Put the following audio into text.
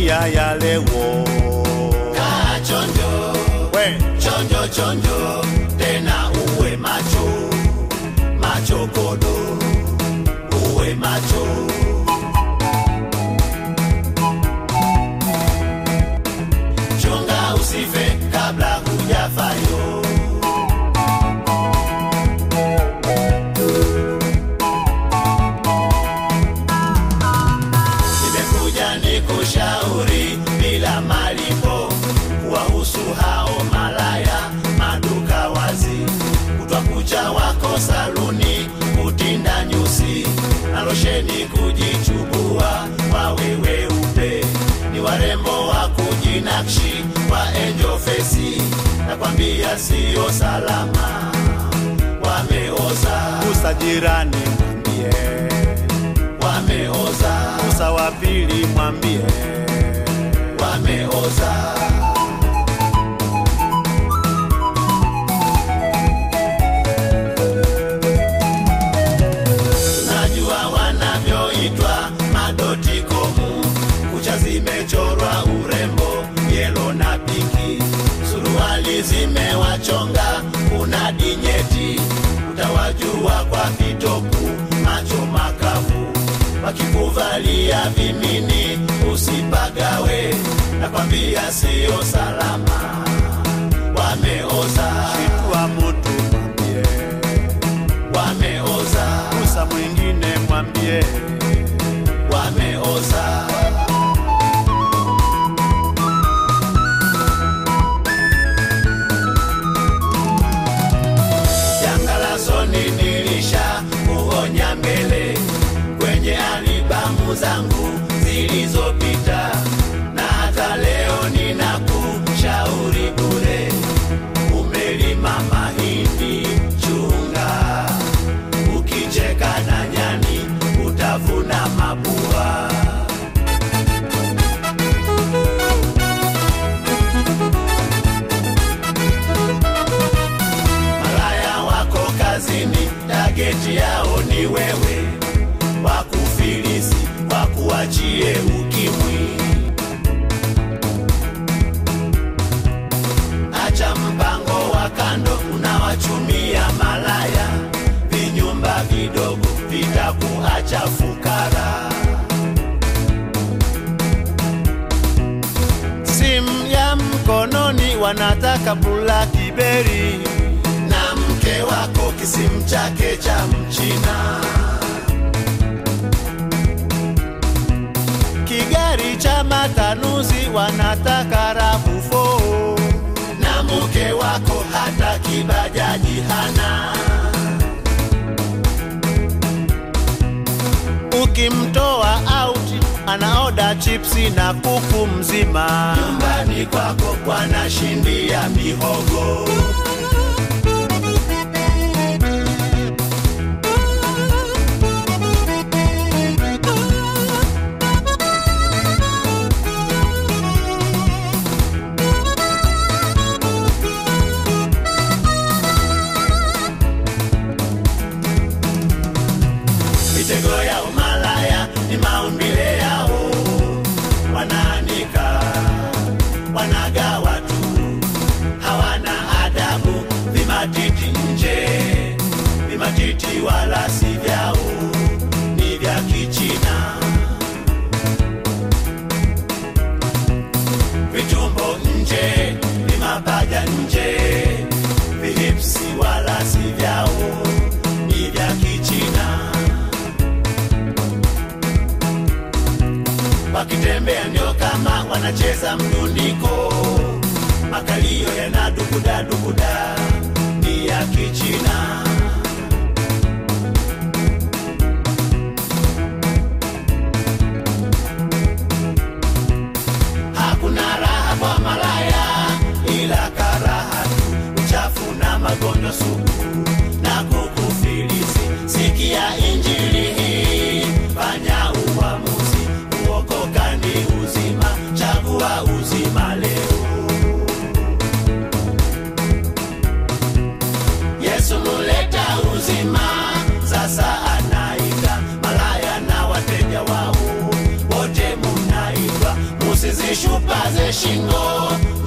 maisha ya leo. kaa chonjo We, chonjo chonjo tena uwe macho macho kodo uwe macho chunga usife kabla hujafayo nimekuja ni kushauri bila malipo kuwahusu hao malaya maduka wazi kutwa kucha wako saluni kutinda nyusi na losheni kujichubua wawe weupe ni warembo wa kujinakshi wa enjo fesi nakwambia siyo salama wameoza gusa jirani mwambie, wameoza gusa wa pili mwambie, wameoza najua wanavyoitwa madoti komu kucha zimechorwa urembo yelo na piki suruali zimewachonga kuna dinyeti utawajua kwa vitopu macho makavu wakikuvalia vimini usipagawe nakwambia siyo salama wameoza shitua mutu mwambie, wameoza gusa mwingine mwambie, wameoza janga la soni nilisha kuonya mbele kwenye alibamu zangu zilizopita na hata leo ninakushauri bure umelima mahindi chunga ukicheka na nyani utavuna mabua malaya wako kazini tageti yao ni wewe wakufilisi wakuachie ukimwi acha mpango wa kando unawachumia malaya vinyumba vidogo vitakuacha fukara simu ya mkononi wanataka bulakiberi, na mke wako kisimu chake cha mchina kigari cha matanuzi wanataka rabufo, na mke wako hata kibajaji hana ukimtoa auti anaoda chipsi na kuku mzima. nyumbani kwako wanashindia mihogo mitego ya umalaya ni maumbile yao wanaanika wanagawa tu hawana adabu vimatiti nje vimatiti wala si vyao ni vya kichina vitumbo nje vimapaja nje vihipsi wala si vyao ni vya kichina wakitembea ndio kama wanacheza mdundiko makalio yana dukuda dukuda ni ya kichina hakuna raha kwa malaya ila karaha tu uchafu na magonjwa sugu na kukufilisi sikia injili hii fanya uamuzi uokoka ni uzima chagua uzima leo yesu muleta uzima sasa anaita malaya na wateja wao wote munaitwa musizini usishupaze shingo